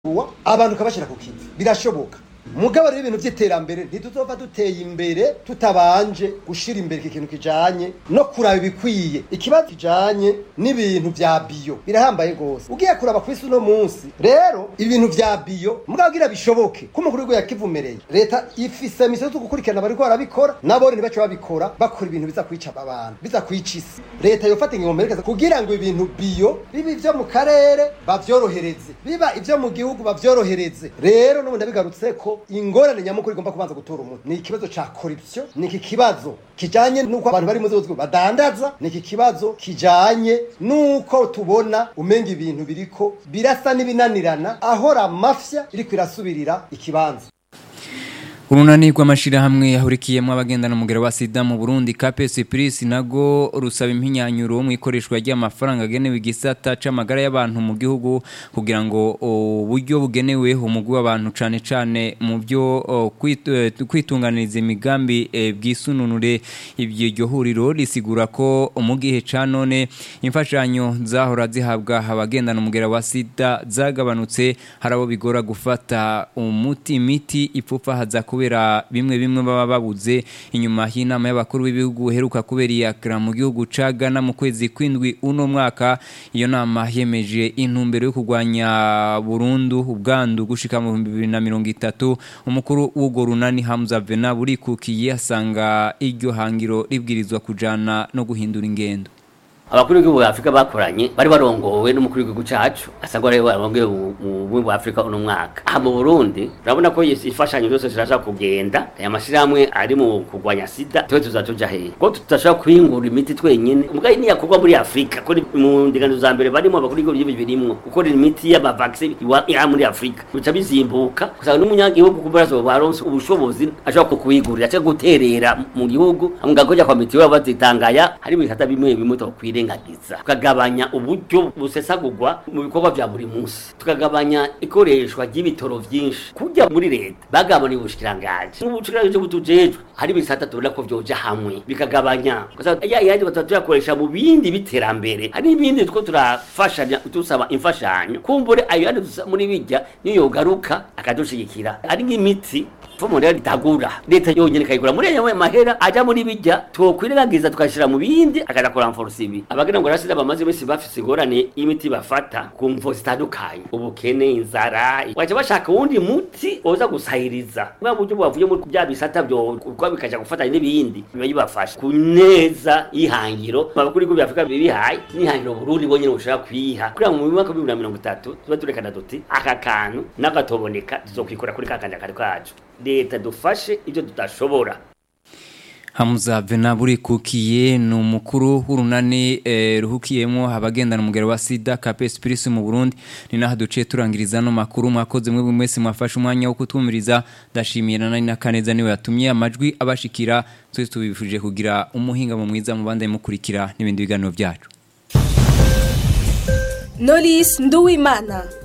abantu ukabashyira ku kivi birashoboka mugabo rero ibintu by'iterambere ntituzova duteye imbere tutabanje gushira imbere iki kintu kijanye no kuraba ibikwiye ikibazo kijanye n'ibintu vya biyo birahambaye gose ugiye kuraba kwisi uno munsi rero ibintu vya biyo mugabo kugira bishoboke ko umukuru w'igihugu yakivumereye leta ifise misiyo zo gukurikirana bariko barabikora nabo ntibace babikora bakora ibintu biza kwica abantu biza kwica isi leta yofata ingingo mperekeza kugira ngo ibintu biyo biba ivyo mu karere bavyorohereze biba ivyo mu gihugu bavyorohereze rero n'ubu ndabigarutse ko ingorane nyamukuru igomba kubanza gutora umuntu ni ikibazo ca corruption ni iki kibazo kijanye n'uko abantu bari mu z'ubuzima badandaza ni iki kibazo kijanye n'uko tubona umenga ibintu biriko birasa n'ibinanirana ahora mafya iriko irasubirira ikibanza urunani rw'amashirahamwe yahurikiyemo abagendana umugero wa sida mu burundi kpc plus nago rusaba impinyanyuro mu ikoreshwa ry'amafaranga agenewe igisata c'amagara y'abantu mu gihugu kugira ngo uburyo bugenewe umugwi w'abantu cane cane mu byo kwitunganiriza imigambi e, bwisununure ibyo iryo huriro risigura ko mu gihe ca none imfashanyo zahora zihabwa abagendana umugero wa sida zagabanutse hari abo bigora gufata umuti imiti ipfufahaza kuba kubera bimwe bimwe baba babuze inyuma y'inama y'abakuru b'ibihugu heruka kubera iyakira mu gihugu ca Ghana mu kwezi kwindwi uno mwaka iyo nama yemeje intumbero yo kurwanya burundu ubwandu gushika mu 2030 umukuru w'ugo runani Hamza Vena burikukiye asanga iryo hangiro ribwirizwa kujana no guhindura ingendo abakuru b'igihugu bwa Afrika bakoranye bari barongowe n'umukuru w'igihugu cacu asangwa rero barongoye mu bwa Afrika uno mwaka aha mu Burundi urabona ko ifashanyo zose ziraza kugenda aya mashirahamwe ari mu kurwanya sida twe tuzatuja he ko tutashaka kwingura imiti twenyene mugaye ni yakorwa muri Afrika ko mu ndingano za mbere barimo abakuru b'igihugu birimwo gukora imiti y'aba vaccine ya muri Afrika bica bizimbuka kusanga n'umunyagihugu kubarazo baronse ubushobozi ashaka kukwigurira cyangwa guterera mu gihugu amugakoja kwa mitiwe bazitangaya hari ibikata bimwe bimwe tokwire kwirengagiza tukagabanya uburyo busesagurwa mu bikorwa vya buri munsi tukagabanya ikoreshwa ry'ibitoro vyinshi kujya muri leta bagabanya ubushikirangaje n'ubushikiranganje butujejwe hari bisata tubona ko vyoja hamwe bikagabanya ya yandi batatuyakoresha mu bindi biterambere hari ibindi two turafashanya tusaba imfashanyo kumbure ayo yandi muri bijya niyo yogaruka akadushigikira ari nk'imiti fomo rero ritagura leta yonyene kayigura muri ayo mahera aja muri bijya twokwirengagiza tukashira mu bindi akaja kuramforce ibi abagira ngo rasida bamaze bese bafise ingorane y'imiti bafata ku mvo zitandukanye ubukene inzara waje bashaka wundi muti oza gusahiriza bwa buryo bwavuye muri bya bisata byo kwa bikaja gufata n'ibindi biba bibafasha ku neza y'ihangiro abakuri b'igihugu Afrika bibihaye n'ihangiro Burundi bonyene bushaka kwiha kuri mu mwaka wa 2030 tuba turekana duti aka kantu n'agatoboneka tuzokwikora kuri kakanja kari kacu leta dufashe ibyo tudashobora Hamza Venaburi kukiye ni umukuru w'urunani eh, ruhukiyemo abagendana umugero wa sida KPS Spirit mu Burundi ni naho duciye turangiriza no makuru mwakoze mwe mwese mwafashe umwanya wo kutwumiriza ndashimiye na nani nakaneza niwe yatumye amajwi abashikira twese tubifuje kugira umuhinga mu mwiza mu bande mukurikira n'ibindi biganiro byacu Nolis Nduwimana